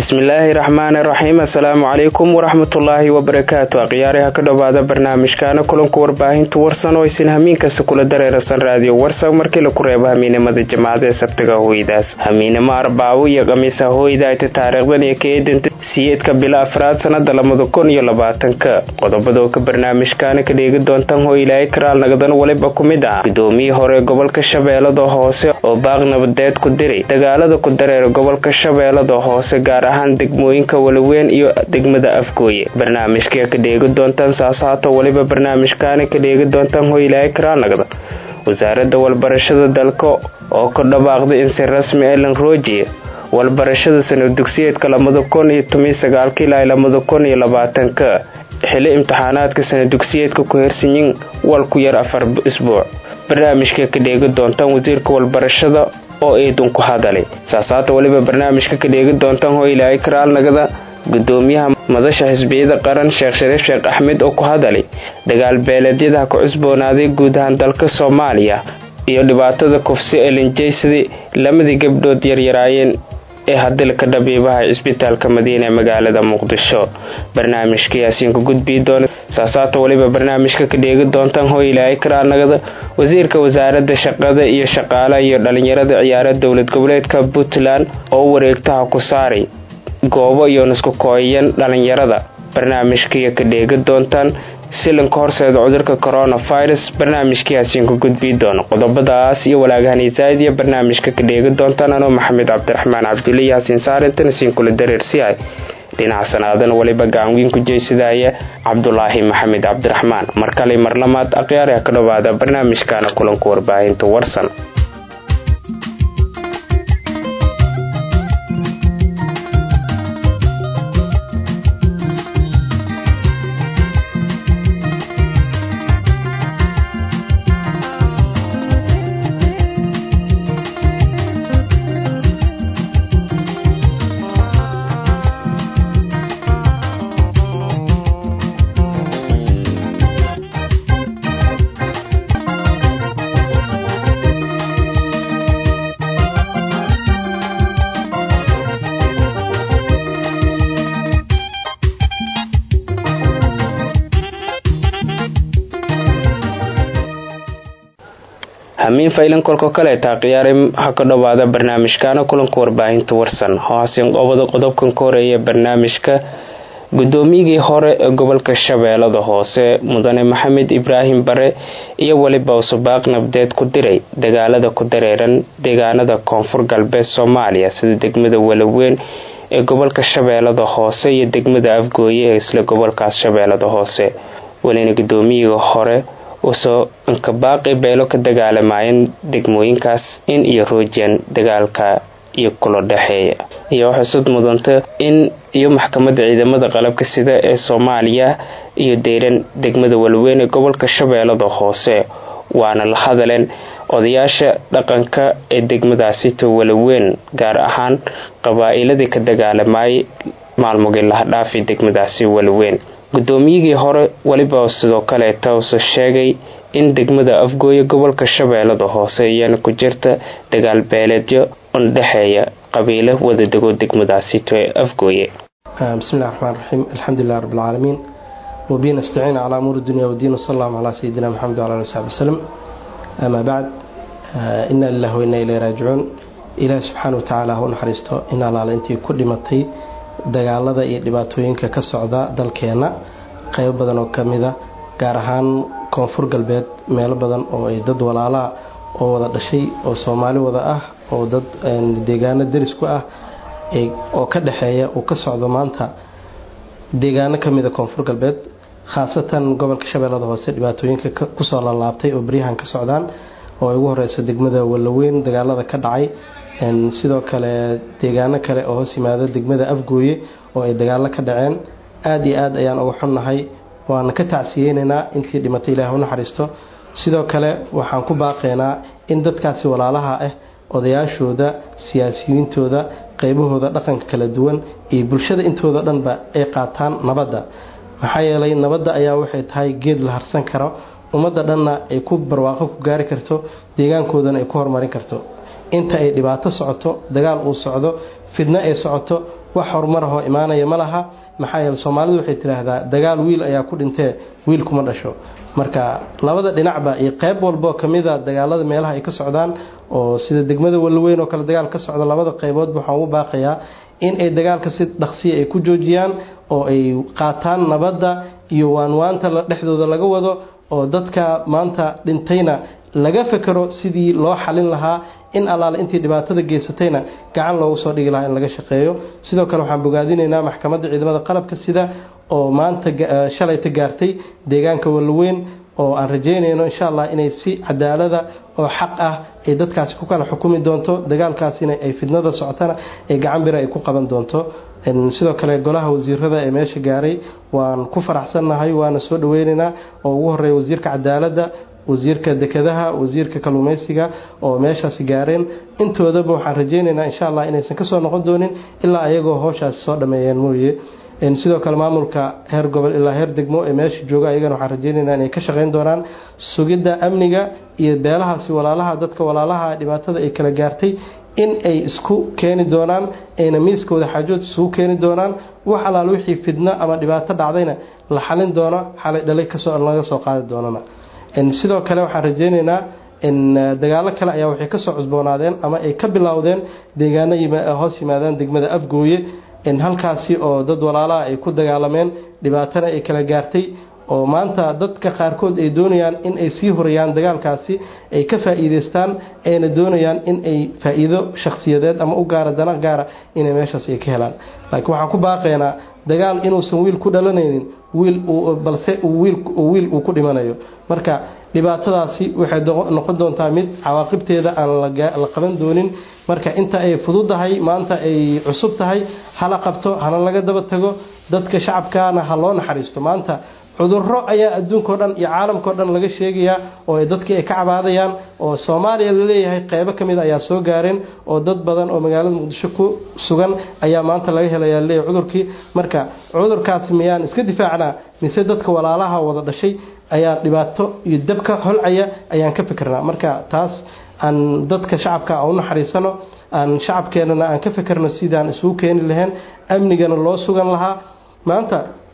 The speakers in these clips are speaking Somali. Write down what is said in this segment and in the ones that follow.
bismillaahi raxmaani raxiim assalaamu calaykum waraxmatullaahi wabarakaatu akhyaariha ka dhowaada barnaamijkaana kulanku warbaahinta warsan oo aysan hamiinkasta kula dareerasan raadiyo warsan markii laku reebo hamiinimada jamaacada ee sabtiga hooydaas hamiinimo arbaawo iyo khamiisa hooyda ayta taariikhdan iyo ka eedanta siyeedka bila afraad sanada labada kun iyo labaatanka qodobada oo ka barnaamijkaana ka dheegi doontaan hoo ilaahay karaal nagadan waliba ku mid ah gudoomiyii hore gobolka shabeellada hoose oo baaq nabadeed ku diray dagaalada ku dareera gobolka shabeellada hoose gaar ahaan degmooyinka walaweyn iyo degmada afgooye barnaamijka ka dheegi doontaan saasaato waliba barnaamijkaana ka dheegi doontaan hoo ilaahay karaal nagada wasaaradda walbarashada dalka oo ku dhawaaqday in si rasmi elan roojiya walbarashada sanad dugsiyeedka labada kun iyo toban sagaalka ilaa labada kun iyo labaatanka xili imtixaanaadka sanad dugsiyeedka ku hersanyin wal ku yar afar isbuuc barnaamijka ka dheegi doontaan wasiirka walbarashada oo eedun ku hadalay saasaata weliba barnaamijka ka dheegi doontaan hoo ilaahay karaal nagada gudoomiyaha madasha xisbiyada qaran sheekh shariif sheekh axmed oo ku hadalay dagaal beeleedyadaha ku cusboonaaday guud ahaan dalka soomaaliya iyo dhibaatada kufsi elinjaysadii lamadii gabdhood yaryaraayeen ee hadilka dhabiibaha cisbitaalka madiina ee magaalada muqdisho barnaamijka yaasiinku gudbii doona saasaata weliba barnaamijka ka dheegi doontaan hoo ilaahay karaanagada wasiirka wasaaradda shaqada iyo shaqaalaha iyo dhalinyarada ciyaara dowlad goboleedka puntland oo wareegtaha ku saaray goobo iyo nisku kooyayan dhalinyarada barnaamijkaiyo ka dheegi doontaan silanka horseeda cudurka coronavirus barnaamijkayaasiinku gudbii doona qodobadaas iyo walaagahani zaa'id iyo barnaamijka ka dheegi doontaan anoo maxamed cabdiraxmaan cabdulle yaasiin saarintan isiinkula dareersiyahay dhinaca sanaadan weliba gacanwiin ku jeysadaaya cabdulaahi maxamed cabdiraxmaan mar kale mar lamaad akhyaariha ka dhowaada barnaamijkaana kulanka warbaahinta warsan hamiin faylan kolka kaleeta khiyaari ha ka dhowaada barnaamijkaana kulanka warbaahinta warsan hoosin qobada qodobkan ka horeeya barnaamijka gudoomiyigii hore ee gobolka shabeellada hoose mudane maxamed ibraahim bare iyo weliba usubaaq nabdeed ku diray dagaalada ku dareeran deegaanada koonfur galbeed soomaaliya sida degmada walaweyn ee gobolka shabeellada hoose iyo degmada afgooye ee isla gobolkaas shabeellada hoose welina gudoomiyigii hore usoo inkabaaqi beelo ka dagaalamayeen degmooyinkaas in iyo roojiyaan dagaalka iyo kula dhexeeya iyo xusud mudanta in iyo maxkamadda ciidamada qalabka sida ee soomaaliya iyo deyran degmada walweyn ee gobolka shabeellada hoose waana la hadaleen odayaasha dhaqanka ee degmadaasito walaweyn gaar ahaan qabaa-iladii ka dagaalamayay maalmugii lahadhaafi degmadaasi walaweyn gudoomiyigii hore weliba sidoo kaleeta use sheegay in degmada afgooye gobolka shabeellada hoose iyana ku jirta dagaal beeleedyo undhexeeya qabiilo wadadego degmadaasito ee afgooye bismillahi raxmaan raxiim alxamdulilah rabbilcaalamiin wabihi nastaciin calaa amuuri dunya wadiin wsal allahu calaa sayidina maxamed wala ali saxbi wasalam amaa bacd ina lilah wa inna ilay raajicuun ilaahi subxaana wa tacaala ha u naxariisto in allaala intii ku dhimatay dagaalada iyo dhibaatooyinka ka socda dalkeenna qaybo badan oo ka mida gaar ahaan koonfur galbeed meelo badan oo ay dad walaalaha oo wada dhashay oo soomaali wada ah oo dad deegaano deris ku ah oo ka dhexeeya uu ka socdo maanta deegaano ka mida koonfur galbeed khaasatan gobolka shabeellada hoose dhibaatooyinka kusoo lalaabtay oo beryahan ka socdaan oo ay ugu horeyso degmada walaweyn dagaalada ka dhacay sidoo kale deegaano kale oo hoos yimaada degmada afgooye oo ay dagaalo ka dhaceen aada iyo aad ayaan uga xunnahay waana ka tacsiyeynaynaa intii dhimatay ilaah u naxariisto sidoo kale waxaan ku baaqaynaa in dadkaasi walaalaha ah odayaashooda siyaasiyiintooda qeybahooda dhaqanka kala duwan iyo bulshada intooda dhanba ay qaataan nabadda maxaa yeelay nabadda ayaa waxay tahay geed la harsan karo ummadda dhanna ay ku barwaaqo ku gaari karto deegaankoodana ay ku horumarin karto inta ay dhibaato socoto dagaal uu socdo fidno ay socoto wax horumar ahoo imaanaya ma laha maxaa yeele soomaalidu waxay tidhaahdaa dagaal wiil ayaa ku dhintee wiil kuma dhasho marka labada dhinacba iyo qeyb walboo kamida dagaalada meelaha ay ka socdaan oo sida degmada walweyn oo kale dagaal ka socda labada qeyboodba waxaan ugu baaqayaa in ay dagaalka si dhaqsiya ay ku joojiyaan oo ay qaataan nabadda iyo waanwaanta dhexdooda laga wado oo dadka maanta dhintayna laga fekero sidii loo xalin lahaa in allaale intii dhibaatada geysatayna gacan loogu soo dhigi lahaa in laga shaqeeyo sidoo kale waxaan bogaadinaynaa maxkamadda ciidamada qalabka sida oo maanta shalayta gaartay deegaanka walweyn oo aan rajeynayno insha allah inay si cadaalada oo xaq ah ay dadkaasi ku kala xukumi doonto dagaalkaasina ay fidnada socotana ay gacan bira ay ku qaban doonto sidoo kale golaha wasiirada ee meesha gaaray waan ku faraxsannahay waana soo dhaweynaynaa oo ugu horeeya wasiirka cadaaladda wasiirka dekedaha wasiirka kalluumeysiga oo meeshaasi gaareen intoodaba waxaan rajeynaynaa insha allah inaysan kasoo noqon doonin ilaa ayagoo howshaasi soo dhameeyeen mooye sidoo kale maamulka heer gobol ilaa heer degmo ee meesha jooga ayagana waxaan rajeynaynaa inay ka shaqeyn doonaan sugidda amniga iyo beelahaasi walaalaha dadka walaalaha dhibaatada ay kala gaartay in ay isku keeni doonaan ayna miiskooda xaajood isugu keeni doonaan wax allaal wixii fidno ama dhibaato dhacdayna la xalin doono xalay dhalay kasoo laga soo qaadi doonana sidoo kale waxaan rajeynaynaa dagaalo kale ayaa waxay kasoo cusboonaadeen ama ay ka bilowdeen deegaano hoos yimaadaan degmada afgooye halkaasi oo dad walaalaha ay ku dagaalameen dhibaatana ay kala gaartay oo maanta dadka qaarkood ay doonayaan in ay sii horayaan dagaalkaasi ay ka faa'iidaystaan ayna doonayaan in ay faa'iido shakhsiyadeed ama u gaara dana gaara inay meeshaas ay ka helaan laakiin waxaan ku baaqaynaa dagaal inuusan wiil ku dhalanaynin wiil balse wiil uu ku dhimanayo marka dhibaatadaasi waxay noqon doontaa mid cawaaqibteeda aan la qaban doonin marka inta ay fududahay maanta ay cusub tahay hala qabto hana laga daba tago dadka shacabkaana ha loo naxariisto maanta cudurro ayaa adduunkao dhan iyo caalamkao dhan laga sheegayaa oo dadkii ay ka cabaadayaan oo soomaaliya laleeyahay qeybo ka mid ayaa soo gaareen oo dad badan oo magaalada muqdisho ku sugan ayaa maanta laga helayaa laleeyahay cudurkii marka cudurkaasi miyaan iska difaacnaa mise dadka walaalaha wada dhashay ayaa dhibaato iyo dabka holcaya ayaan ka fikirnaa marka taas aan dadka shacabka u naxariisano aan shacabkeenana aan ka fikirno sidaan isugu keeni lahayn amnigana loo sugan lahaa maanta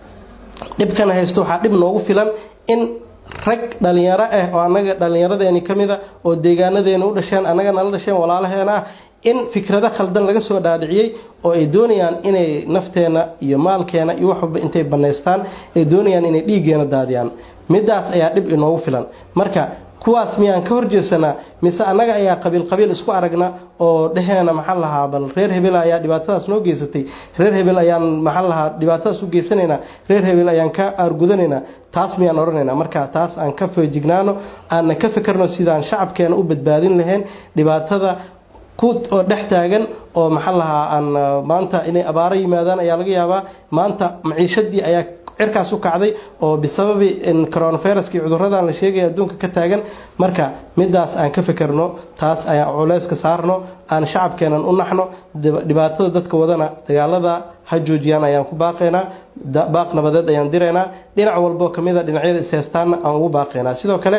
dhibkana haysto waxaa dhib noogu filan in rag dhalinyaro ah oo annaga dhallinyaradeeni ka mida oo deegaanadeena u dhasheen annaga nala dhasheen walaalaheena ah in fikrado khaldan laga soo dhaadhiciyey oo ay doonayaan inay nafteena iyo maalkeena iyo wax walba intay bannaystaan ay doonayaan inay dhiiggeena daadiyaan midaas ayaa dhib inoogu filan marka kuwaas miyaan ka horjeesanaa mise annaga ayaa qabiil qabiil isku aragna oo dhaheena maxaa lahaa bal reer hebel ayaa dhibaatadaas noo geysatay reer hebel ayaan maxaa lahaa dhibaatadaas u geysanaynaa reer hebel ayaan ka aargudanaynaa taas miyaan odhanaynaa marka taas aan ka feejignaano aanna ka fikirno sidaan shacabkeena u badbaadin lahayn dhibaatada ku oo dhex taagan oo maxaa lahaa aan maanta inay abaaro yimaadaan ayaa laga yaabaa maanta maciishadii ayaa cirkaas u kacday oo bisababi coronaviruskii cuduradan la sheegaya adduunka ka taagan marka midaas aan ka fikirno taas ayaan culeyska saarno aan shacabkeenan u naxno dhibaatada dadka wadana dagaalada ha joojiyaan ayaan ku baaqaynaa baaq nabadeed ayaan diraynaa dhinac walboo kamida dhinacyada isheystaanna aan ugu baaqaynaa sidoo kale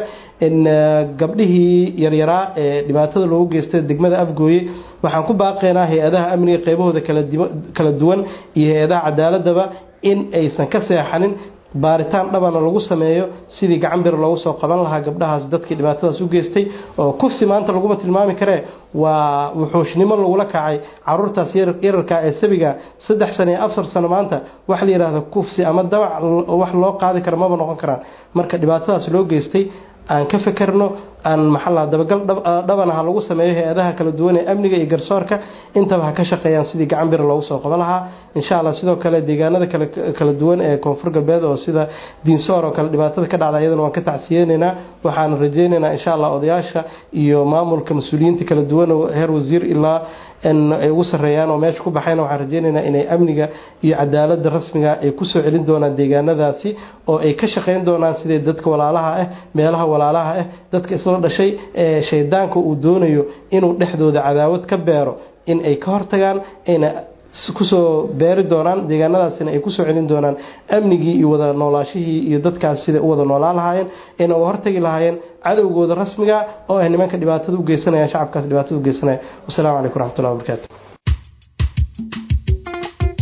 gabdhihii yaryaraa ee dhibaatada loogu geystay degmada afgooye waxaan ku baaqaynaa hay-adaha amniga qeybahooda kala duwan iyo hay-adaha cadaaladaba in aysan ka seexanin baaritaan dhabana lagu sameeyo sidii gacan bir loogu soo qaban lahaa gabdhahaas dadkii dhibaatadaas u geystay oo kufsi maanta laguma tilmaami karee waa wuxuushnimo lagula kacay caruurtaas yararka ee sabiga saddex sano iyo afar sano maanta wax la yidhaahdo kufsi ama dabac wax loo qaadi kara maba noqon karaan marka dhibaatadaas loo geystay aan ka fekerno aan maxaa dabagal dhabana ha lagu sameeyo hay-adaha kala duwan ee amniga iyo garsoorka intaba ha ka shaqeeyaan sidii gacan bir loogu soo qaban lahaa insha allah sidoo kale deegaanada kala duwan ee koonfur galbeed oo sida diinsoor oo kale dhibaatada ka dhacda iyadana waan ka tacsiyeynaynaa waxaan rajeynaynaa insha allah odayaasha iyo maamulka mas-uuliyiinta kala duwan oo heer wasiir ilaa ay ugu sareeyaan oo meesha ku baxayna waxaan rajeynaynaa inay amniga iyo cadaalada rasmiga ay kusoo celin doonaan deegaanadaasi oo ay ka shaqeyn doonaan sidai dadka walaalaha ah meelaha walaalaha ah dadka isla dhashay ee shaydaanka uu doonayo inuu dhexdooda cadaawad ka beero in ay ka hortagaan ayna kusoo beeri doonaan deegaanadaasina ay kusoo celin doonaan amnigii iyo wada noolaashihii iyo dadkaas sida u wada noolaan lahaayeen ayna uga hortagi lahaayeen cadowgooda rasmiga oo ah nimanka dhibaatada u geysanaya shacabkaas dhibaatada u geysanaya wasalaamu calaykum raxmatullahi wabarakaatu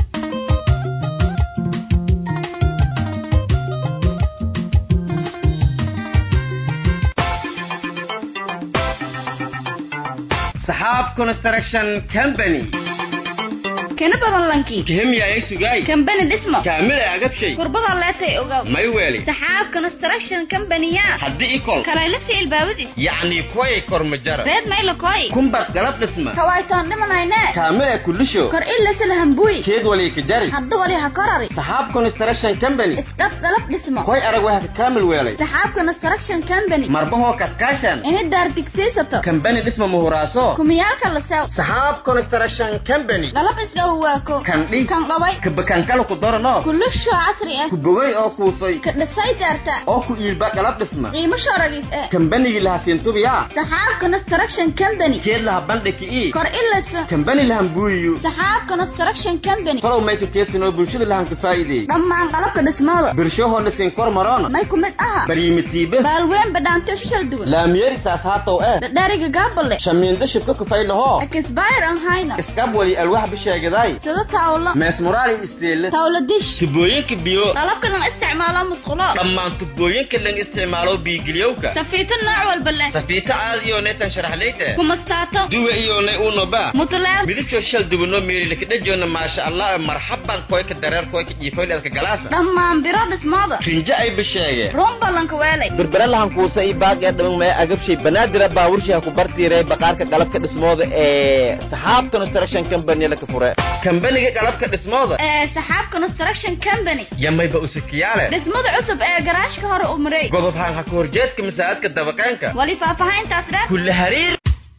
saxaab construction company kana badan lankii kihemyaay sugaay kambani dhismo kaamila agabshay kurbada leetay ogaw may weeli saxaab construction company-ya haddii ikol kalaylasi ilbaabadis yacni kuway kormajara reed maylo koy kumbad galab dhisma kawaytoon dhimanayne kaamila kulisho kor ilasala hambuy keed wali ka jari hadda wali ha korari saxaab construction company isdhab galab dhismo koy arag waa ka kaamil weelay saxaab construction company marbahoo kaskaashan ini daar digsiisato kambani dhisma muhuraaso kumiyaalka la sew saxaab construction company galab isdhaw waako kan dhig kan qabay kabakankala ku darano kulusho casri ah ku bogay oo kuusay ka dhisay daarta oo ku iilba galab dhisma qiimo shoragis eh kambanigii laha siintubiya saxaab construction company keed laha bandhiki ii kor ilasa kambani lahan buuyiyo saxaab construction company tolow mayka keedsanoo bulshada lahan ka faa'iideey dhammaan qalabka dhismooda birshahoona siin kor maroona may ku mid aha baryimitiibe baalween badhaanto shishal duwan laamyeeri saas haatow eh dhadhariga gaabale shamiindo shibka kufay lahoo akisbayr an hayna iskab wali alwax bisheegaday sida tawlo meesmuraali isteele tawlo dish tubooyinka biyo qalabka lan isticmaalo musqulo dhammaan tubooyinka lan isticmaalo biigiliyowka safiito nooc walba leh safiito caadiyo neetan sharaxleyte kumastaato duwe iyo ne unoba mutleer midabkoo shal dubano meelilakadhajoona maasha allah marxaban koyka dareer koyka jiifoyleedka galaasa dhammaan biro dhismooda rinjo ay bisheege run ballanka weelay berbere lahan kuusa i baaqee dhaman maya agabshay banaadira baaburshiha ku bartiiray baqaarka qalabka dhismooda ee saxaab construction company laka fure kambaniga qalabka dhismooda ee saxaab construction company yamayba usikiyaale dhismada cusub ee garaashka hore u maray godob haan ha ka horjeedka masaajidka dabaqeenka wali faahfaahintaas dheer kulle hariir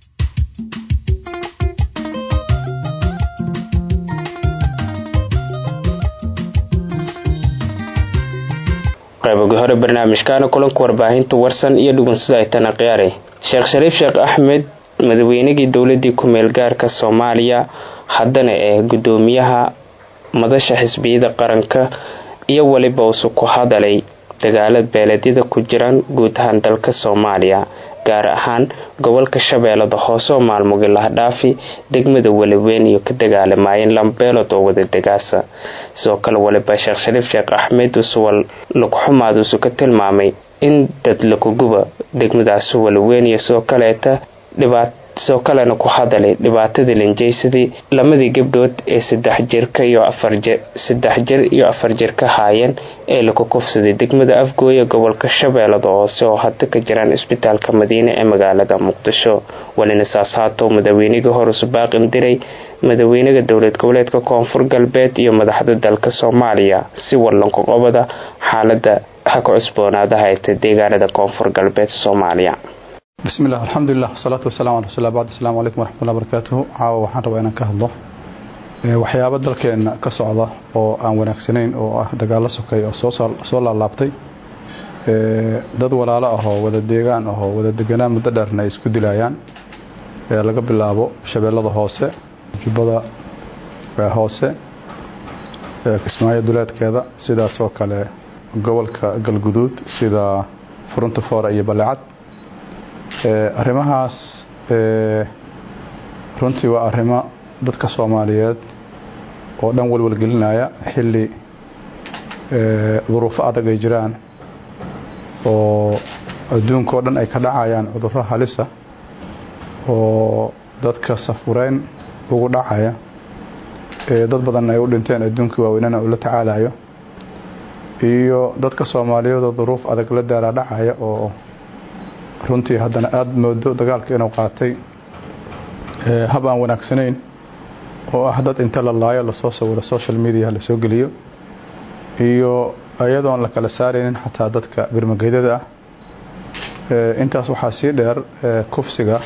qaybogi hore barnaamijkaana kulanka warbaahinta warsan iyo dhugunsida ay tana qiyaaray sheekh shariif sheekh axmed madaweynigii dowladii ku-meel gaarka soomaaliya haddana ee gudoomiyaha madasha xisbiyada qaranka iyo weliba usu ku hadalay dagaalad beeleedyada ku jiraan guud ahaan dalka soomaaliya gaar ahaan gobolka shabeellada hoose oo maalmogi lahdhaafi degmada weliweyn iyo ka dagaalamayeen lambeelod oo wada degaasa sidoo kale waliba sheekh shariif sheekh axmed usuwal lugxumaad usu ka tilmaamay in dad lakuguba degmadaasi weliweyn iyo sidoo kaleeta dhibaat sidoo kalena ku hadalay dhibaatadii linjaysadii lamadii gabdhood ee saddex jirka iyo afarsaddex jir iyo afar jir ka haayeen ee laku kufsaday degmada afgooye gobolka shabeellada hoose oo hadda ka jiraan isbitaalka madiine ee magaalada muqdisho walina saas haatow madaweynigii hore subaaqin diray madaweynega dowlad goboleedka koonfur galbeed iyo madaxda dalka soomaaliya si wallanka qobada xaalada ha ka cusboonaada hayta deegaanada koonfur galbeed soomaaliya بسم الله الحمد لله والصلاة والسلام على رسول الله بعد السلام عليكم ورحمة الله وبركاته caawa waxaan rabaa inaan ka hadlo waxyaabo dalkeena ka socda oo aan wanaagsanayn oo ah dagaalo sokay oo soo laalaabtay dad walaalo ah oo wada deegaan ah oo wada deganaan muddo dheerna ay isku dilayaan laga bilaabo shabeellada hoose jubbada hoose kismaayo duleedkeeda sidaas oo kale gobolka galguduud sida furunta foore iyo balecad arrimahaas runtii waa arrimo dadka soomaaliyeed oo dhan walwalgelinaya xilli duruufo adag ay jiraan oo adduunka oo dhan ay ka dhacayaan cudurro halisa oo dadka safureyn ugu dhacaya dad badan ay u dhinteen adduunkii waaweynana uu la tacaalayo iyo dadka soomaaliyeedoo duruuf adag la daala dhacaya oo runtii haddana aada moodo dagaalka inuu qaatay hab aan wanaagsanayn oo ah dad inta la laayo lasoo sawiro social media lasoo geliyo iyo iyadoon la kala saaraynin xataa dadka birmageydada ah intaas waxaa sii dheer kufsiga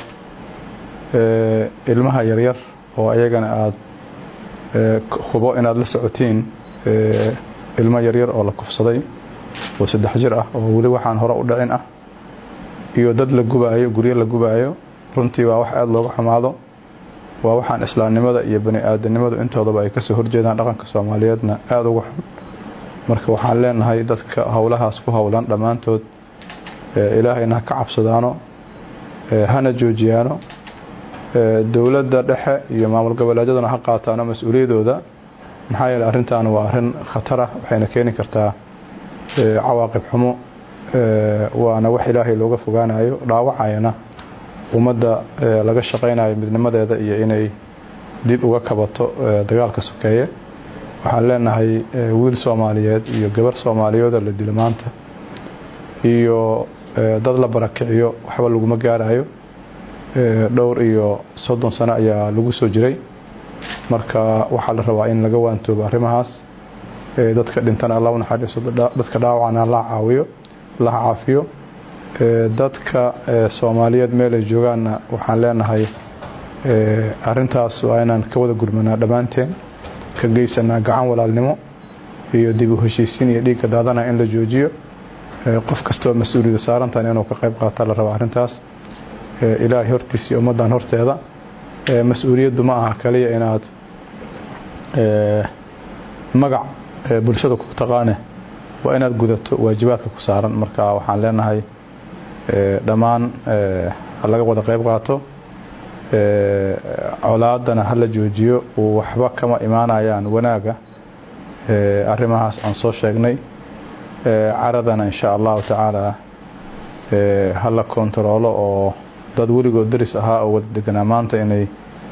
ilmaha yaryar oo ayagana aada hubo inaad la socotiin ilmo yaryar oo la kufsaday oo saddex jir ah oo weli waxaan hore u dhicin ah iyo dad la gubaayo guryo la gubaayo runtii waa wax aada looga xumaado waa waxaan islaamnimada iyo bani aadanimadu intoodaba ay kasoo horjeedaan dhaqanka soomaaliyeedna aada uga xun marka waxaan leenahay dadka howlahaas ku howlan dhammaantood ilaahayna ha ka cabsadaano hana joojiyaano dowladda dhexe iyo maamul goboleedyaduna ha qaataano mas-uuliyadooda maxaa yeele arrintan waa arrin khatara waxayna keeni kartaa cawaaqib xumo waana wax ilaahay looga fogaanayo dhaawacayana ummadda laga shaqaynayo midnimadeeda iyo inay dib uga kabato dagaalka sokeeye waxaan leenahay wiil soomaaliyeed iyo gabar soomaaliyeedoo la dilo maanta iyo dad la barakiciyo waxba laguma gaarayo dhowr iyo soddon sano ayaa lagu soo jiray marka waxaa la rabaa in laga waantoobo arrimahaas dadka dhintana alla unaxariiso dadka dhaawacana la caawiyo la caafiyo dadka soomaaliyeed meelay joogaanna waxaan leenahay arintaas waa inaan ka wada gurmanaa dhammaanteen ka geysanaa gacan walaalnimo iyo dib u heshiisiin iyo dhiigga daadana in la joojiyo qof kastoo mas-uuliyada saarantan inuu ka qayb qaata la raba arrintaas ilaahay hortiisa iyo ummaddan horteeda mas-uuliyaddu ma aha kaliya inaad magac bulshada ku taqaane waa inaad gudato waajibaadka ku saaran marka waxaan leenahay dhammaan laga wada qayb qaato colaadana hala joojiyo waxba kama imaanayaan wanaaga arrimahaas aan soo sheegnay caradana insha allahu tacaala hala kontaroolo oo dad weligood daris ahaa oo wada deganaa maanta inay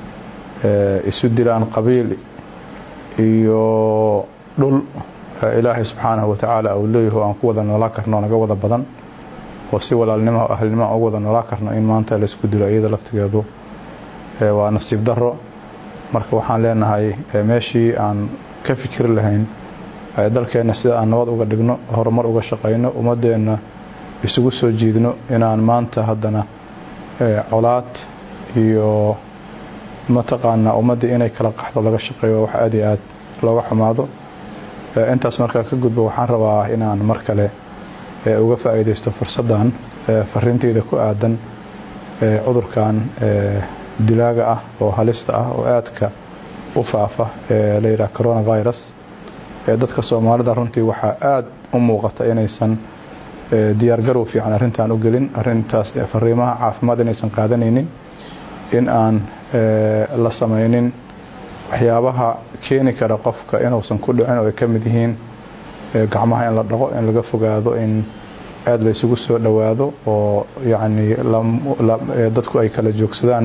isu dilaan qabiil iyo dhul ilaahay subxaanahu watacaala uu leeyaho aan ku wada noolaa karno naga wada badan oo si walaalnimo o ahlnimo ugu wada noolaa karno in maanta laisku dilo iyada laftigeedu waa nasiib daro marka waxaan leenahay meeshii aan ka fikiri lahayn dalkeenna sida aan nabad uga dhigno horumar uga shaqayno ummadeenna isugu soo jiidno inaan maanta haddana colaad iyo mataqaanaa ummaddii inay kala qaxdo laga shaqeeyo wax aad iyo aad looga xumaado intaas markaa ka gudbo waxaan rabaa inaan mar kale uga faa'iidaysto fursaddan fariinteyda ku aadan cudurkan dilaaga ah oo halista ah oo aadka u faafa ee la yidhaha coronavirus dadka soomaalida runtii waxaa aada u muuqata inaysan diyaargarow fiican arrintan u gelin arintaas fariimaha caafimaad inaysan qaadanaynin in aan la samaynin waxyaabaha keeni kara qofka inuusan ku dhicin oo ay ka mid yihiin gacmaha in la dhaqo in laga fogaado in aada la isugu soo dhowaado oo yacni dadku ay kala joogsadaan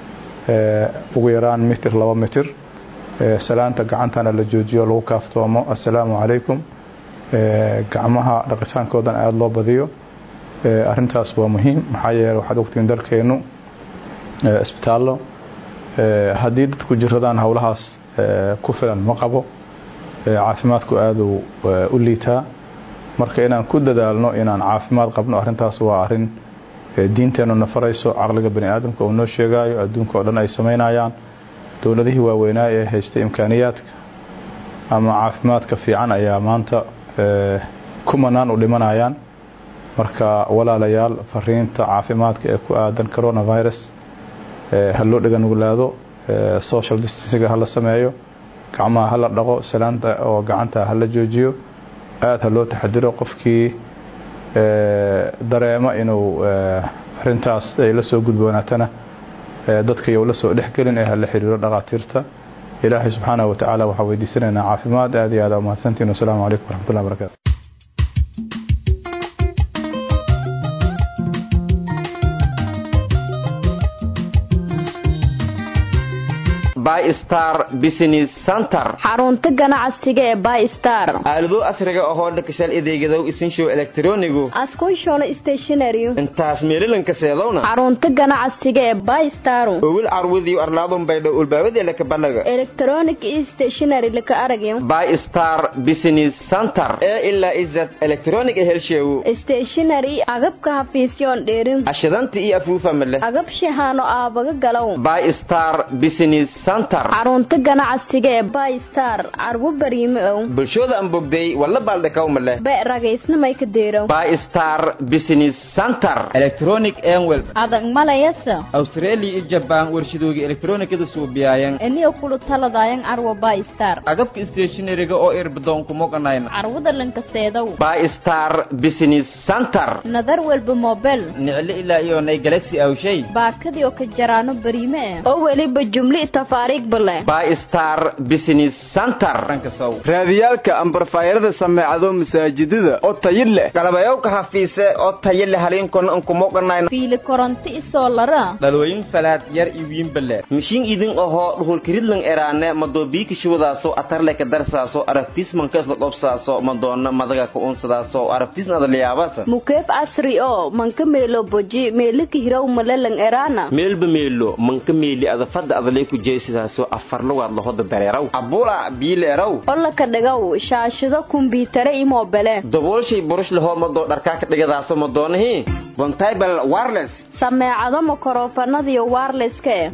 ugu yaraan mitir laba mitir salaanta gacantana la joojiyo lagu kaaftoomo assalaamu calaykum gacmaha dhaqitaankoodan aada loo badiyo arintaas waa muhiim maxaa yeele waxaad ogtiin dalkeenu isbitaallo haddii dadku jiradaan howlahaas ku filan ma qabo caafimaadku aaduu u liitaa marka inaan ku dadaalno inaan caafimaad qabno arintaas waa arin diinteennu na farayso caqliga bani aadamka uu noo sheegaayo adduunka oo dhan ay samaynayaan dowladihii waaweynaa ee haystay imkaaniyaadka ama caafimaadka fiican ayaa maanta kumanaan u dhimanayaan marka walaalayaal fariinta caafimaadka ee ku aadan coronavirus ha loo dhaganuglaado social distancega hala sameeyo gacmaha hala dhaqo salaanta oo gacanta hala joojiyo aada ha loo taxadiro qofkii dareemo inuu arintaas ay la soo gudboonaatana dadka yow la soo dhexgelin ee hala xiriiro dhaqaatiirta ilaahay subxaanahu watacaala waxaa weydiisanaynaa caafimaad aad iyo aad umahadsantiin wasalaamu calaykum waraxmatullahi barakatu bystar business center xarunta ganacsiga ee bystar aalado casriga ahoo dhakashal adeegadow isinshow elektronigu askushona stationary intaas meelilanka seedowna xarunta ganacsiga ee bystar owil carwadiyo arlaadun baydho ulbaawadeelaka balaga electronic stationary laka aragyo bystar business center ee ilaa izad electronic helsheewo stationary agabka hafiisyoon dheerin ashidanta iyo afuufa leh agab shahaano aabaga galow bystar business center xarunta ganacsiga ee bystar carwo bariime ow bulshooda aan bogday walla baaldhakawma leh be ragaysnamay ka deerow bystar business center electronic enwel adag malayasa australia iyo jabaan warshadooga elektronikada suubiyayan eniyo kulu taladayan carwo bystar agabka stationariga oo irbadoon kumoganayna carwada lankaseedow bystar business center nadar walba mobel nicle ilaa iyo nay galaxy awshay baakadii oo ka jaraano bariime eh oo weliba jumli tafaari igbale bystar business center raadiyaalka ambarfaayarada sameecado masaajidada oo tayi leh galabayowka hafiise oo tayo leh haliinkona unkumoganayna fiili koronto isoolara dhalooyin falaad yar iwiinbale mishiin idin ahoo dhuhulkiridlan eraane madoobiiki shuwadaaso atarleka darsaaso arabtismanka isla qobsaaso madoona madaga ka unsadaaso arabtisna adaliyaabasa mukeef casri oo manka meelo boji meelika hiraw malelang eraana meelba meelo manka meeli adafada adalay ku jeesidaaso afarlugaad lahoda bereeraw abula biileeraw olaka dhagaw shaashado kumbiitare imobele daboolshay burush lahoo madoo dharkaa ka dhigadaaso madoonahii bontibal wireless sameecado makorofanadiyo waarleska eh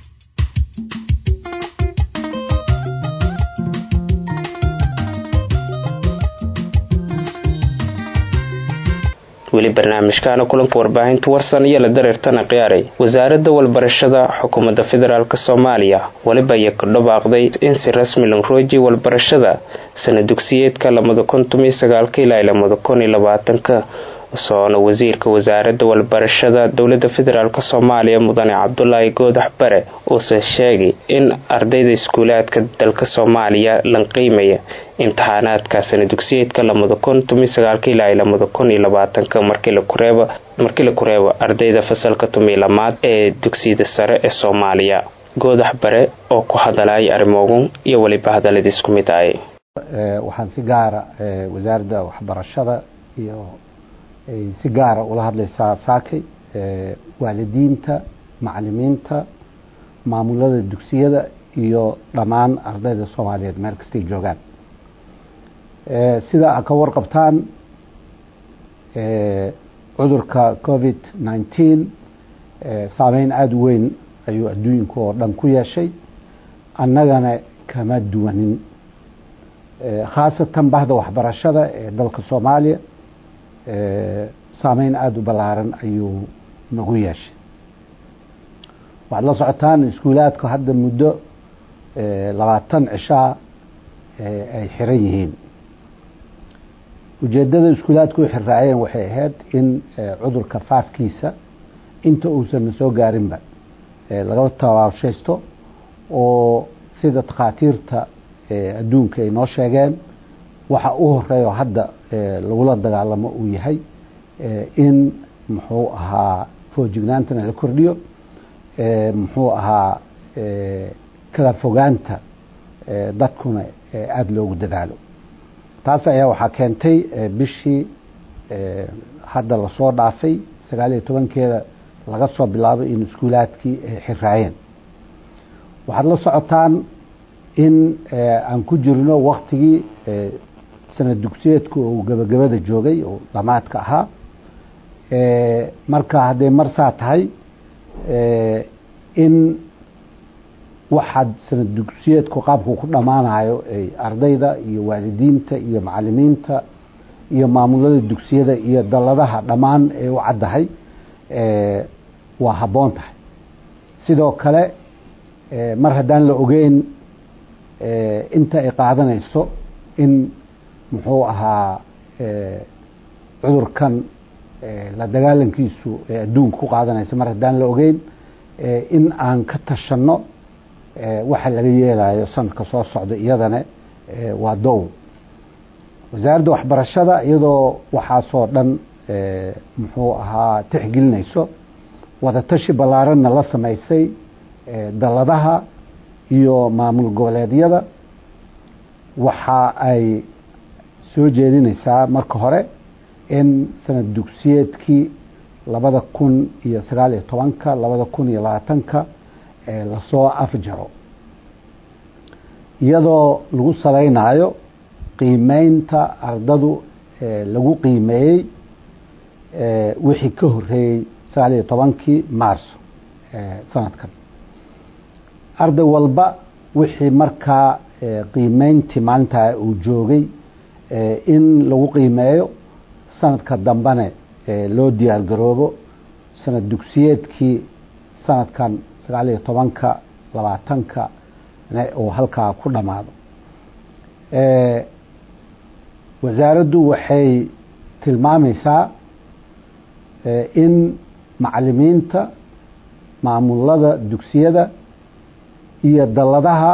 weli barnaamijkaana kulanka warbaahinta warsan iyo la dareertana khiyaaray wasaaradda walbarashada xukuumadda federaalk soomaaliya weliba iyo ka dhawaaqday in si rasmi lanrooji walbarashada sana dugsiyeedka lamada kun tomiyo sagaalka ilaa lamada kun iyo labaatanka soona wasiirka wasaaradda walbarashada dowlada federaalk soomaaliya mudane cabdulaahi goodax bare uuse sheegay in ardayda iskuulaadka dalka soomaaliya lan qiimaya imtixaanaadka sana dugsiyeedka lamada kun tomiyo sagaalka ilaa lamada kun iyo labaatanka markii la kureebo ardayda fasalka tomiyo lamaad ee dugsiyada sare ee soomaaliya goodax bare oo ku hadalaya arrimoogun iyo weliba hadalladii isku mid ahay waxaan si gaara wasaaradda waxbarashada iyo ay si gaara ula hadlaysaa saakay waalidiinta macalimiinta maamulada dugsiyada iyo dhammaan ardayda soomaaliyeed meel kastay joogaan sida a ka warqabtaan cudurka covid nineteen saameyn aada u weyn ayuu adduunka oo dhan ku yeeshay annagana kama duwanin khaasatan bahda waxbarashada ee dalka soomaaliya saameyn aada u ballaaran ayuu nagu yeeshay waxaad la socotaan iskuulaadku hadda muddo labaatan cishaa ay xiran yihiin ujeeddada iskuulaadku u xirraayeen waxay ahayd in cudurka faafkiisa inta uusan soo gaarinba laga tabaabshaysto oo sida takhaatiirta adduunka ay noo sheegeen waxa u horeeyo hadda lagula dagaalamo uu yahay in muxuu ahaa foojignaantana la kordhiyo muxuu ahaa kala fogaanta dadkuna aada loogu dadaalo taas ayaa waxaa keentay bishii hadda lasoo dhaafay sagaal iyo tobankeeda laga soo bilaabo in iskuulaadkii ay xiraayeen waxaad la socotaan in aan ku jirno waktigii sanad dugsiyeedku uu gabagabada joogay oo dhamaadka ahaa marka hadday marsaa tahay in waxaad sanad dugsiyeedku qaabku ku dhammaanayo ay ardayda iyo waalidiinta iyo macalimiinta iyo maamulada dugsiyada iyo dalladaha dhammaan ay u caddahay waa habboon tahay sidoo kale mar haddaan la ogeyn inta ay qaadanayso in muxuu ahaa cudurkan la dagaalankiisu ee adduunka ku qaadanaysa mar haddaan la ogeyn in aan ka tashanno waxa laga yeelayo sanadka soo socda iyadana waa dow wasaaradda waxbarashada iyadoo waxaasoo dhan muxuu ahaa tixgelinayso wadatashi ballaaranna la samaysay dalladaha iyo maamul goboleedyada waxa ay soo jeedinaysaa marka hore in sanad dugsiyeedkii labada kun iyo sagaal iyo tobanka labada kun iyo labaatanka lasoo afjaro iyadoo lagu salaynayo qiimeynta ardadu lagu qiimeeyey wixii ka horeeyey sagaal iyo tobankii maarso sanadkan arday walba wixii markaa qiimeyntii maalintaa uu joogay in lagu qiimeeyo sanadka dambene loo diyaar garoobo sanad dugsiyeedkii sanadkan sagaal iyo tobanka labaatanka uu halkaa ku dhammaado wasaaraddu waxay tilmaamaysaa in macalimiinta maamulada dugsiyada iyo dalladaha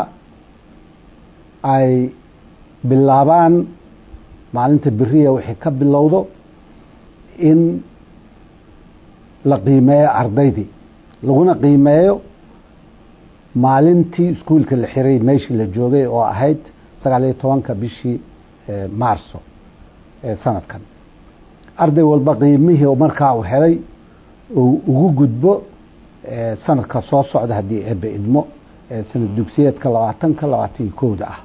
ay bilaabaan maalinta beriya wixii ka bilowdo in la qiimeeyo ardaydii laguna qiimeeyo maalintii iskuulka la xiray meeshii la joogay oo ahayd sagaal iyo tobanka bishii maarso ee sanadkan arday walba qiimihii markaa uu helay uu ugu gudbo sanadka soo socda haddii eebe idmo sanad dugsiyeedka labaatanka labaatan iyo kowda ah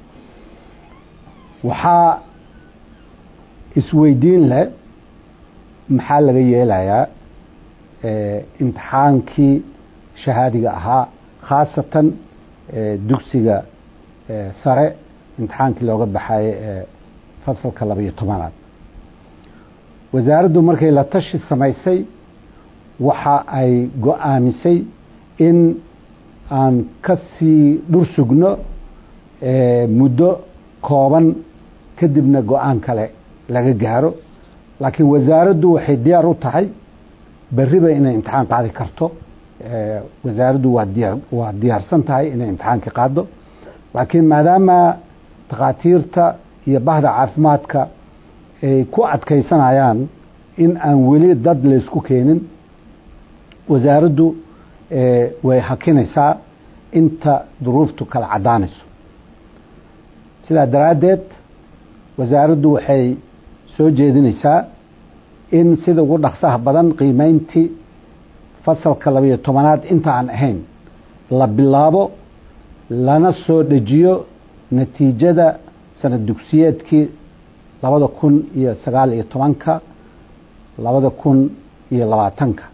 waxaa isweydiin leh maxaa laga yeelayaa imtixaankii shahaadiga ahaa khaasatan dugsiga sare imtixaankii looga baxaye ee fasalka labaiyo tobanaad wasaaraddu markay la tashi samaysay waxa ay go-aamisay in aan ka sii dhur sugno muddo kooban kadibna go-aan kale laga gaaro laakiin wasaaraddu waxay diyaar u tahay beriba inay imtixaan qaadi karto wasaaraddu waa diyaar waa diyaarsan tahay inay imtixaankii qaado laakiin maadaama takhaatiirta iyo bahda caafimaadka ay ku adkaysanayaan in aan weli dad laysku keenin wasaaraddu way hakinaysaa inta duruuftu kala caddaanayso sidaa daraaddeed wasaaraddu waxay soo jeedinaysaa in sida ugu dhaqsaha badan qiimeyntii fasalka labayo tobanaad inta aan ahayn la bilaabo lana soo dejiyo natiijada sanad dugsiyeedkii labada kun iyo sagaal iyo tobanka labada kun iyo labaatanka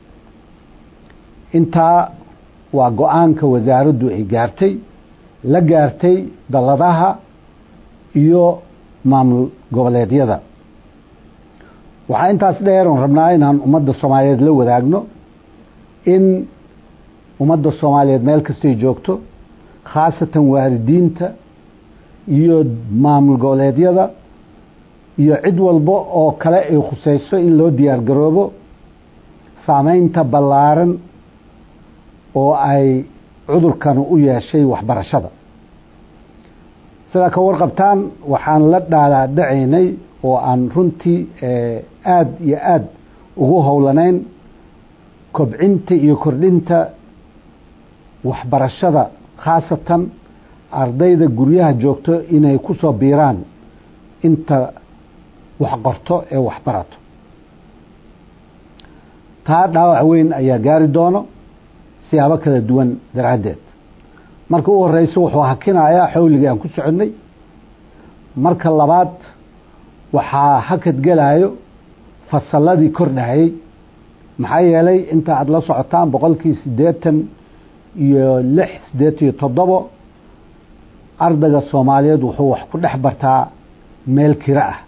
intaa waa go-aanka wasaaraddu ay gaartay la gaartay dalladaha iyo maamul goboleedyada waxaa intaas dheer oon rabnaa inaan ummadda soomaaliyeed la wadaagno in ummadda soomaaliyeed meel kastay joogto khaasatan waalidiinta iyo maamul goboleedyada iyo cid walba oo kale ay khuseyso in loo diyaar garoobo saameynta ballaaran oo ay cudurkanu u yeeshay waxbarashada sidaa ka warqabtaan waxaan la dhaadaadhacaynay oo aan runtii aada iyo aada ugu howlanayn kobcinta iyo kordhinta waxbarashada khaasatan ardayda guryaha joogto inay ku soo biiraan inta wax qorto ee waxbarato taa dhaawac weyn ayaa gaari doono siyaabo kala duwan daraaddeed marka u horeyso wuxuu hakinayaa xawligii aan ku soconnay marka labaad waxaa hakad gelayo fasalladii kordhayay maxaa yeelay inta aada la socotaan boqolkii siddeetan iyo lix siddeetan iyo toddobo ardayga soomaaliyeed wuxuu wax ku dhex bartaa meel kiro ah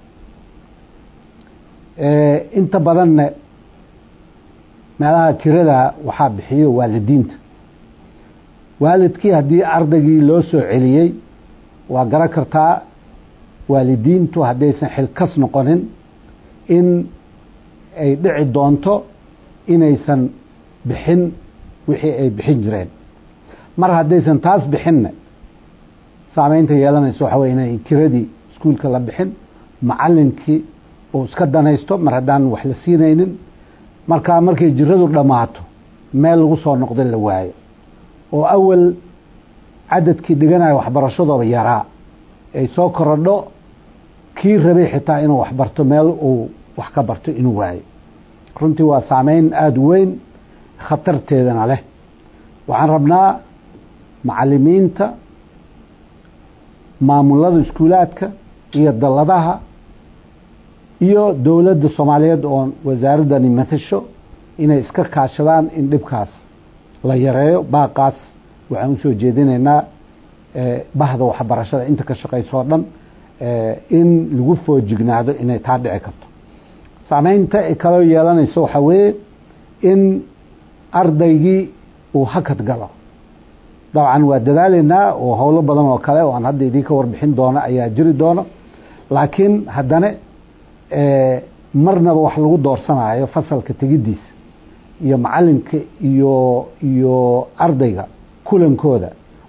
inta badanna meelaha kirada waxaa bixiyo waalidiinta waalidkii haddii ardaygii loo soo celiyey waa garan kartaa waalidiintu haddaysan xilkas noqonin in ay dhici doonto inaysan bixin wixii ay bixin jireen mar haddaysan taas bixinna saameynta yeelanayso waxa wey inay kiradii iskuulka la bixin macalinkii uu iska danaysto mar haddaan wax la siinaynin markaa markay jiradu dhammaato meel lagu soo noqda la waayo oo awal cadadkii dhiganayo waxbarashadooba yaraa ay soo korodho kii rabay xitaa inuu waxbarto meel uu wax ka barto inuu waayo runtii waa saameyn aada weyn khatarteedana leh waxaan rabnaa macalimiinta maamulada iskuulaadka iyo dalladaha iyo dowladda soomaaliyeed oo wasaaraddani matasho inay iska kaashadaan in dhibkaas la yareeyo baaqaas waxaan usoo jeedinaynaa bahda waxbarashada inta ka shaqayso o dhan in lagu foojignaado inay taa dhici karto saameynta ay kaloo yeelanayso waxaa weeye in ardaygii uu hakad galo dabcan waa dadaalaynaa oo howlo badan oo kale oo aan hadda idinka warbixin doono ayaa jiri doono laakiin haddana marnaba wax lagu doorsanayo fasalka tegidiisa iyo macalinka iyo iyo ardayga kulankooda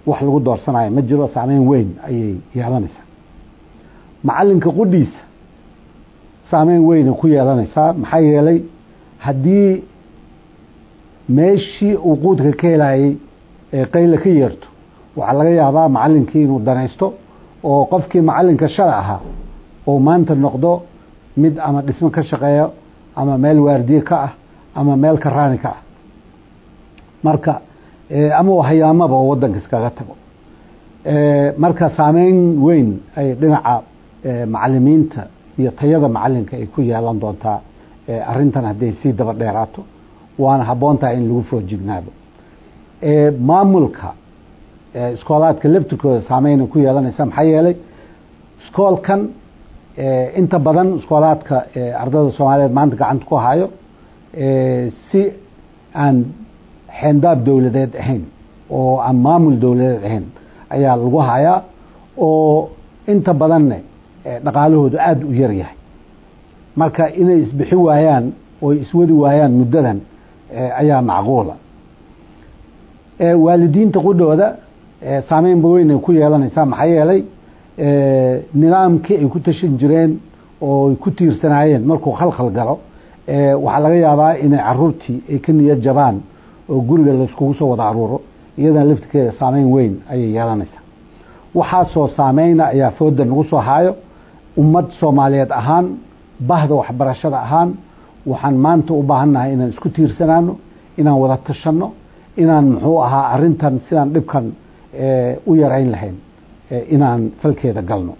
wax lagu doorsanayo ma jiro saameyn weyn ayay yeelanaysaa macalinka qudhiisa saameyn weynay ku yeelanaysaa maxaa yeelay haddii meeshii uu quudka ka helayay ee qayla ka yeerto waxaa laga yaabaa macalinkii inuu danaysto oo qofkii macalinka shala ahaa oo maanta noqdo mid ama dhismo ka shaqeeyo ama meel waardiye ka ah ama meel karaani ka ah marka ama hayaamaba oo wadanka iskaga tago marka saameyn weyn ay dhinaca macalimiinta iyo tayada macalinka ay ku yeelan doontaa arintan hadday sii daba dheeraato waana habboon tahay in lagu foojignaado maamulka iskoolaadka laftirkooda saameyna ku yeelanaysa maxaa yeelay iskoolkan inta badan iskoolaadka ardayda soomaaliyeed maanta gacanta ku hayo si aan xeendaab dowladeed ahayn oo aan maamul dowladeed ahayn ayaa lagu hayaa oo inta badanne dhaqaalahoodu aada u yar yahay marka inay isbixi waayaan oo iswadi waayaan muddadan ayaa macquula waalidiinta qudhooda saameynba weynay ku yeelanaysaa maxaa yeelay nidaamkii ay ku tashan jireen oo ay ku tiirsanaayeen markuu khalkhal galo waxaa laga yaabaa inay caruurtii ay ka niyad jabaan oo guriga layskugu soo wada aruuro iyadana laftirkeeda saameyn weyn ayay yeelanaysaa waxaasoo saameyna ayaa fooda nagu soo haayo ummad soomaaliyeed ahaan bahda waxbarashada ahaan waxaan maanta u baahannahay inaan isku tiirsanaano inaan wada tashanno inaan muxuu ahaa arintan sidaan dhibkan u yarayn lahayn inaan falkeeda galno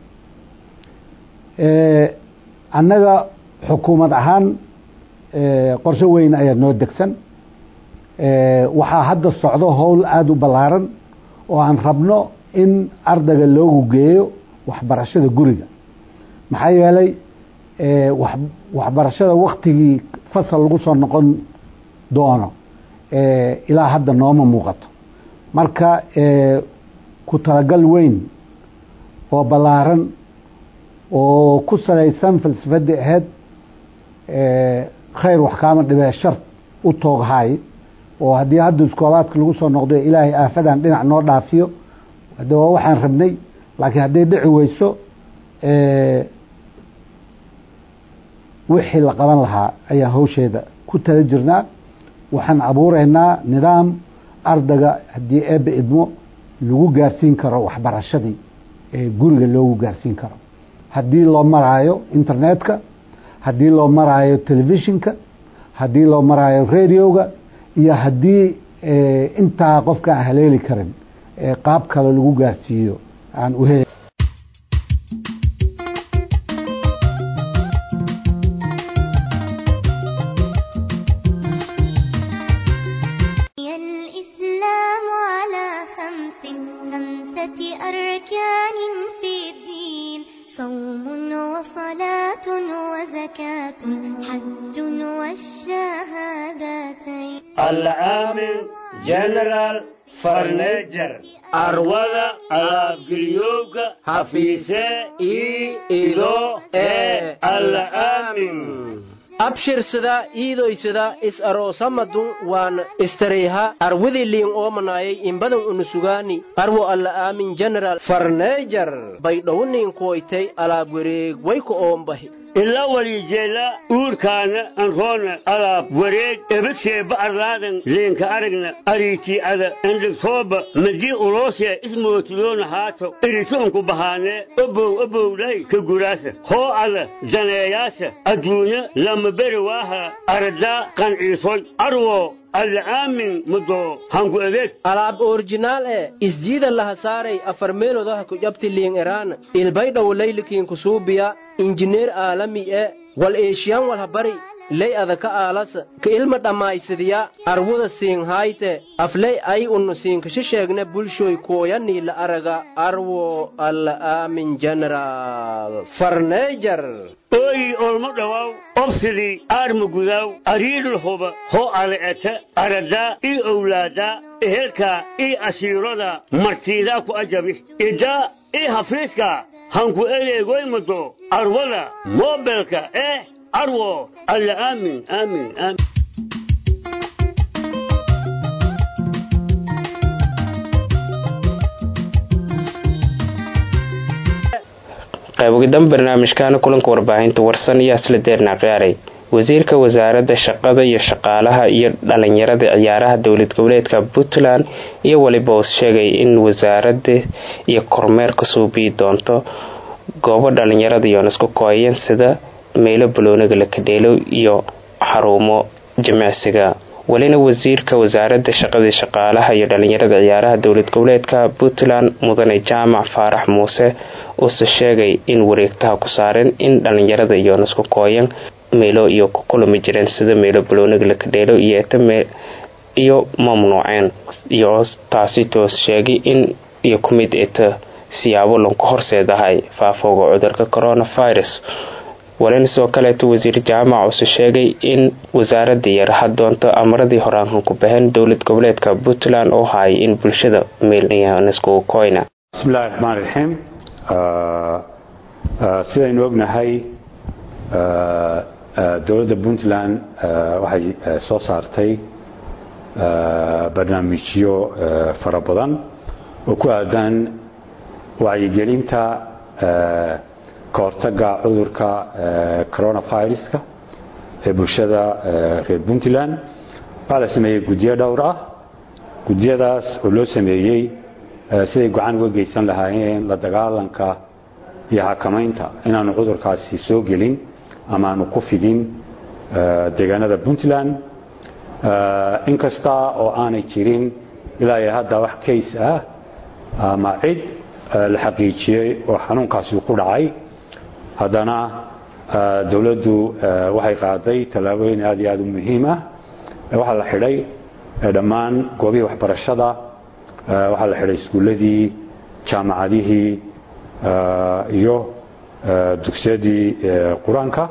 annaga xukuumad ahaan qorshe weyn ayaa noo degsan waxaa hadda socdo howl aada u ballaaran oo aan rabno in ardayga loogu geeyo waxbarashada guriga maxaa yeelay waxbarashada waktigii fasal lagu soo noqon doono ilaa hadda nooma muuqato marka ku talagal weyn oo ballaaran oo ku salaysan falsafadii ahayd khayr wax kaama dhibee shart u tooghaay oo haddii hadda iskoolaadka lagu soo noqdo ilaahay aafadan dhinac noo dhaafiyo hade waa waxaan rabnay laakiin hadday dhici weyso wixii la qaban lahaa ayaa hawsheeda ku tala jirnaa waxaan abuureynaa nidaam ardayga haddii eebbe idmo lagu gaarsiin karo waxbarashadii ee guriga loogu gaarsiin karo haddii loo maraayo internetka haddii loo maraayo telefishinka haddii loo maraayo radioga iyo haddii intaa qofka aan haleeli karin qaab kale lagu gaarsiiyo aan u hel الإسلام على خمس خمسة أركان في الدين صوم وصلاة وزكاة حج والشهادتين العامل جنرال فرنيجر arwada alaabgeliyowga hafiise ii ido ee alla aamin abshirsada iidoysada is aroosamadun waan istareyha arwidiliin oomanayay imbadan unusugaani arwo alla aamin general farneejar baydhowniin kuwaytay alaab wareeg wayku oombahi ila walijeela uurkaana anroona alaab wareeg ebadseeba arlaadan leenka aragna ariitii ada endhigtooba madii uloosee ismootiyoona haato iritoonku bahaanee obow obowlay ka guraasa hoo ada daneeyaasa adduunya lama beri waaha aradaa qanciisoy arwo alla aamin mudoo hanku adeeg alaab orjinaal e isjiida laha saaray afar meelodaha ku jabti liin eraan ilbaydhaw laylikiin kusuubiya injineer aalami e wal eeshiyan walha bari ley adaka aalasa ka ilma dhammaysadiya arwuda siinhayte afley ay unnu siinkasha sheegne bulshoy kooyanii la araga arwo alla aamin general farneejar ooyi olmo dhawaaw obsidii aarma gudaaw ariidhul huba hoo ale'eta aradaa ii owlaadaa ehelkaa ii asiiroda martiidaa ku ajabi idaa ii hafiiskaa hanku eleegoymado arwada moobelka eh arwo alla aamin aamin aamin qaybogidan barnaamijkaana kulanka warbaahinta warsan iyo asla deerna qiyaaray wasiirka wasaaradda shaqada iyo shaqaalaha iyo dhalinyarada ciyaaraha dowlad goboleedka puntland iyo weliba uu sheegay in wasaaradda iyo kormeerka suubiyi doonto goobo dhalinyarada iyoon isku kooyeen sida meelo balooniga la kadheelo iyo xarumo jimicsiga welina wasiirka wasaaradda shaqadii shaqaalaha iyo dhalinyarada ciyaaraha dowlad goboleedka puntland mudane jaamac faarax muuse uuse sheegay in wareegtaha ku saareen in dhalinyarada iyoon isku kooyan meelo iyo ku kulami jireen sida meelo balooniga la kadheelo iyo iyo mamnuuceen iyo taasi toos sheegay in iyo ku mid eta siyaabo lanku horseedahay faafooga cudurka coronavirus walina sidoo kaleeto wasiir jaamac use sheegay in wasaaradda yaraha doonto amaradii horaankan ku baxeen dowlad goboleedka puntland oo hayay in bulshada meelniskugu koyna bismillahi raxmaan raxiim sidaynu ognahay dowladda puntland waxay soo saartay barnaamijyo fara badan oo ku aadan wacyigelinta ka hortaga cudurka coronaviruska ee bulshada reer puntland waxaa la sameeyey guddiyo dhowr ah guddiyadaas oo loo sameeyey siday go-aan uga geysan lahaayeen la dagaalanka iyo xakamaynta inaanu cudurkaasi soo gelin ama aanu ku fidin deegaanada puntland inkasta oo aanay jirin ilaa iyo hadda wax kays ah ama cid la xaqiijiyey oo xanuunkaasi ku dhacay haddana dowladdu waxay qaaday tallaabooyin aad iyo aad u muhiim ah waxaa la xidhay dhammaan goobihii waxbarashada waxaa la xidhay iskuulladii jaamacadihii iyo dugsiyadii qur-aanka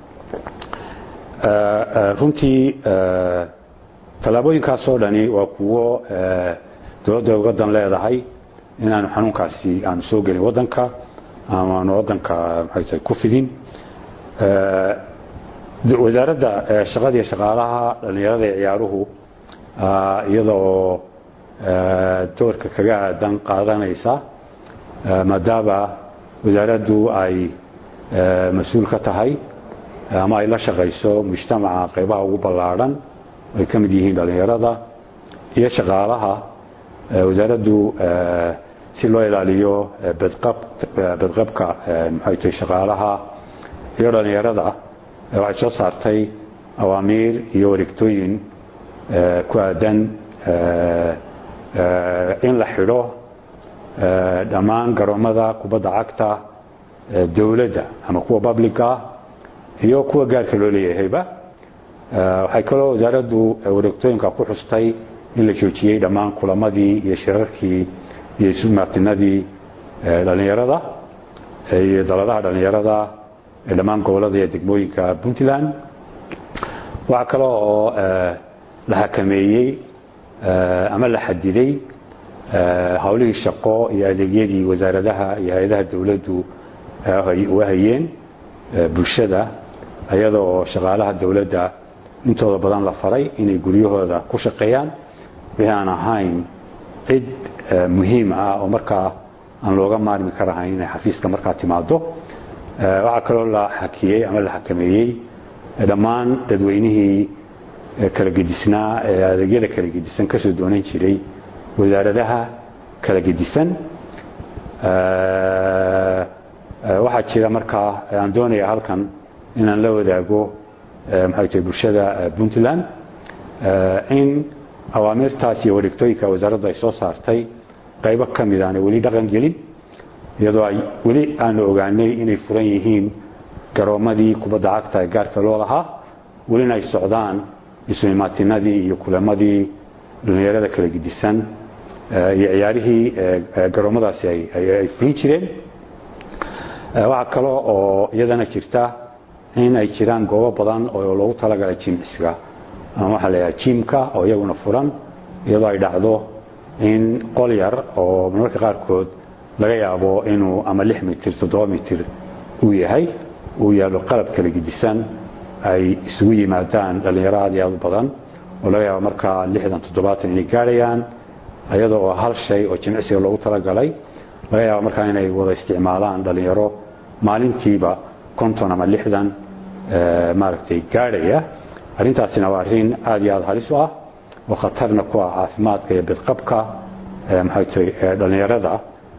runtii tallaabooyinkaasoo dhani waa kuwo dowladda uga dan leedahay inaanu xanuunkaasi aanu soo gelin waddanka ama aanu waddanka maxaytahay ku fidin wasaaradda shaqada iyo shaqaalaha dhallinyarada iyo ciyaaruhu iyadoo doorka kaga aadan qaadanaysa maadaama wasaaraddu ay mas-uul ka tahay ama ay la shaqayso mujtamaca qaybaha ugu ballaadhan ay ka mid yihiin dhallinyarada iyo shaqaalaha wasaaraddu si loo ilaaliyo badqabka maxaytahay shaqaalaha iyo dhallinyarada waxay soo saartay awaamiir iyo wareegtooyin ku aadan in la xidho dhammaan garoomada kubadda cagta dowladda ama kuwa publica iyo kuwa gaarka loo leeyahayba waxay kaloo wasaaraddu wareegtooyinka ku xustay in la joojiyey dhammaan kulamadii iyo shirarkii iyo isumartinadii dhallinyarada iyo daladaha dhallinyarada ee dhammaan gobolada iyo degmooyinka puntland waxaa kaloo oo la xakameeyey ama la xadiday howlihii shaqo iyo adeegyadii wasaaradaha iyo hay-adaha dowladdu uga hayeen bulshada iyada oo shaqaalaha dowladda intooda badan la faray inay guryahooda ku shaqeeyaan wixii aan ahayn cid muhiim ah oo markaa aan looga maarmi karahayn inay xafiiska markaa timaado waxaa kaloo la xakiyey ama la xakameeyey dhammaan dadweynihii kala gedisnaa ee adeegyada kala gedisan kasoo doonan jiray wasaaradaha kala gedisan waxaa jira markaa aan doonaya halkan inaan la wadaago maxay tahay bulshada puntland in awaamirtaas iyo wareegtooyinka wasaaraddu ay soo saartay qaybo ka mid aanay weli dhaqan gelin iyadoo ay weli aanu ogaanay inay furan yihiin garoomadii kubadda cagta ee gaarka loo lahaa welina ay socdaan isumimaatinadii iyo kulamadii dhallinyarada kala gedisan iyo ciyaarihii garoomadaasi ay fulin jireen waxaa kaloo oo iyadana jirta in ay jiraan goobo badan oo loogu talagalay jimicsiga ama waxaa la yidhaha jimka oo iyaguna furan iyadoo ay dhacdo in qol yar oo marmarka qaarkood laga yaabo inuu ama lix mitir toddoba mitir uu yahay uu yaalo qalab kala gedisan ay isugu yimaadaan dhallinyaro aad iyo aad u badan oo laga yaabo markaa lixdan toddobaatan inay gaarayaan iyada oo hal shay oo jimicsiga loogu talagalay laga yaabo markaa inay wada isticmaalaan dhallinyaro maalintiiba konton ama lixdan maaragtay gaadhaya arrintaasina waa arrin aad iyo aad halis u ah oo khatarna ku ah caafimaadka iyo bidqabka maxay tahay dhallinyarada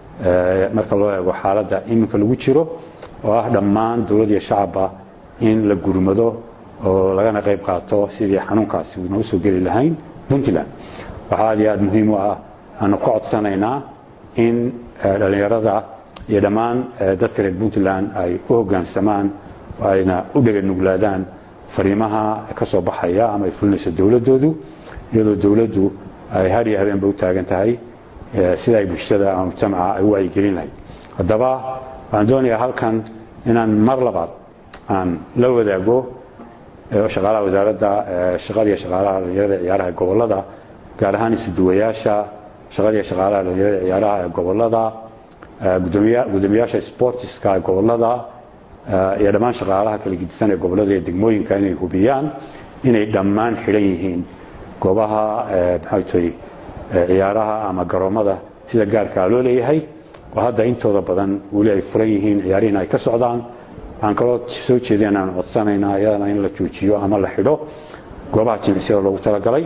marka loo eego xaaladda iminka lagu jiro oo ah dhammaan dowlad iyo shacabba in la gurmado oo lagana qayb qaato sidii xanuunkaasi noo soo geli lahayn puntland waxaa aad iyo aad muhiim u ah aanu ka codsanaynaa in dhallinyarada iyo dhammaan dadka reer puntland ay u hoggaansamaan ayna u dhega nuglaadaan fariimaha ka soo baxaya ama ay fulinayso dowladdoodu iyadoo dowladdu ay har iyo habeenba u taagan tahay sida ay bulshada ama mujtamaca ay u wacyigelin lahayd haddaba waxaan doonayaa halkan inaan mar labaad aan la wadaago shaqaalaha wasaaradda shaqada iyo shaqaalaha dhalinyarada ciyaaraha gobolada gaar ahaan isuduwayaasha shaqada iyo shaqaalaha dhalinyarada ciyaaraha ee gobolada gudoomiyaasha sportiska ee gobolada iyo dhammaan shaqaalaha kala gedisan ee gobolada iyo degmooyinka inay hubiyaan inay dhammaan xidhan yihiin goobaha maxay tahay ciyaaraha ama garoomada sida gaarkaa loo leeyahay oo hadda intooda badan weli ay furan yihiin ciyaarihina ay ka socdaan waxaan kaloo soo jeedin aan codsanaynaa iyadana in la joojiyo ama la xidho goobaha jimicsiyada loogu talagalay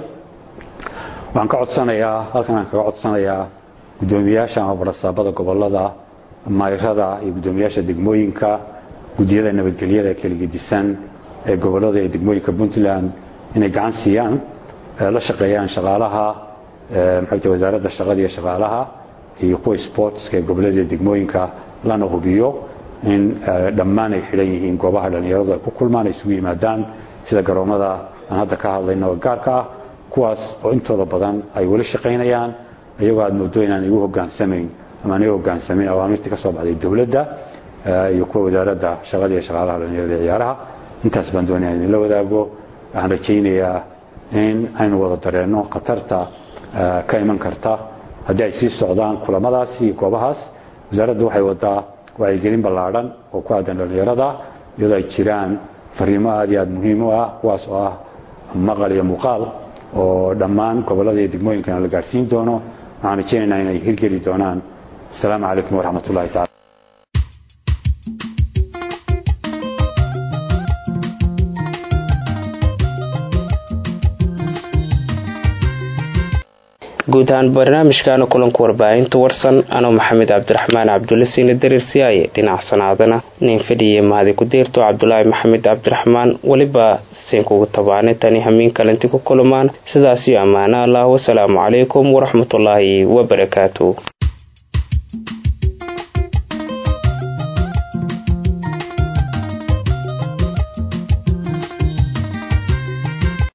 waxaan ka codsanayaa halkan aan kaga codsanayaa gudoomiyaasha ama barasaabada gobolada mayrada iyo gudoomiyaasha degmooyinka gudiyada nabadgelyada ee kala gedisan ee gobolada iyo degmooyinka puntland inay gacan siiyaan la shaqeeyaan shaqaalaha maxay tahay wasaaradda shaqada iyo shaqaalaha iyo kuwa sportska ee gobolada iyo degmooyinka lana hubiyo in dhammaan ay xidhan yihiin goobaha dhallinyaradu ay ku kulmaan ay isugu yimaadaan sida garoomada aan hadda ka hadlayno oo gaarka ah kuwaas oo intooda badan ay weli shaqaynayaan iyagoo aad moodo inaan igu hogaansamayn ama aan igu hogaansamayn awaamirtii ka soo baxday dowladda iyo kuwa wasaaradda shaqada iyo shaqaalaha dhallinyarada iyo ciyaaraha intaas baan doonaya idinla wadaago waxaan rajaynayaa in aynu wada dareenno khatarta ka iman karta haddii ay sii socdaan kulamadaasi iyo goobahaas wasaaraddu waxay wadaa wacyigelin ballaadhan oo ku aadan dhallinyarada iyadoo ay jiraan fariimo aad iyo aad muhiim u ah kuwaas oo ah maqal iyo muuqaal oo dhammaan gobolada iyo degmooyinkana la gaadhsiin doono waxaan rajaynaynaa inay hirgeli doonaan asalaamu calaykum waraxmat ullahi tacala guud ahaan barnaamijkaana kulanka warbaahinta warsan anoo maxamed cabdiraxmaan cabdulle siina dareer siyaaye dhinaca sanaadana nin fadhiye mahadi ku deerto cabdulaahi maxamed cabdiraxmaan weliba siinkugu tabaanay tani hamiin kalanti ku kulumaan sidaasiyo ammaano allah wasalaamu calaykum waraxmatullaahi wabarakaatu